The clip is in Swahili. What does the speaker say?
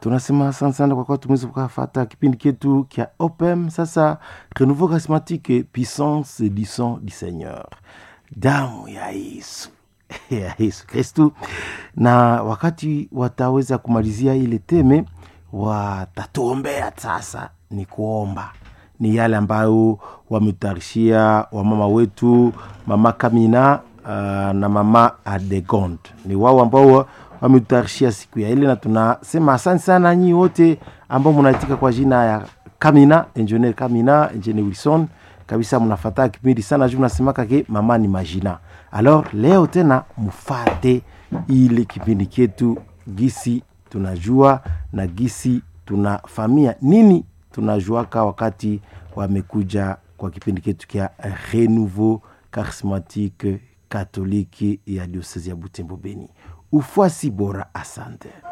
tunasema asante sana kwa kuwa tumeweza kukafata kipindi chetu kya opem sasa renouveau charismatique puissance du sang du seigneur damu ya yesu ya yesu kristu na wakati wataweza kumalizia ile teme watatuombea sasa ni kuomba ni yale ambayo wametutayarishia wamama wetu mama kamina uh, na mama adegond ni wao ambao wametutayarishia siku ya ile na tunasema asante sana nyi wote ambao mnaitika kwa jina ya kamina engineer kamina engineer wilson kabisa mnafataa kipindi sana juu mnasemaka ke mama ni majina alors leo tena mufate ile kipindi chetu gisi tunajua na gisi tunafamia nini tunajuaka wakati wamekuja kwa kipindi chetu kya renouveau charismatique katoliki ya diosese ya butembo beni ufuasi bora asante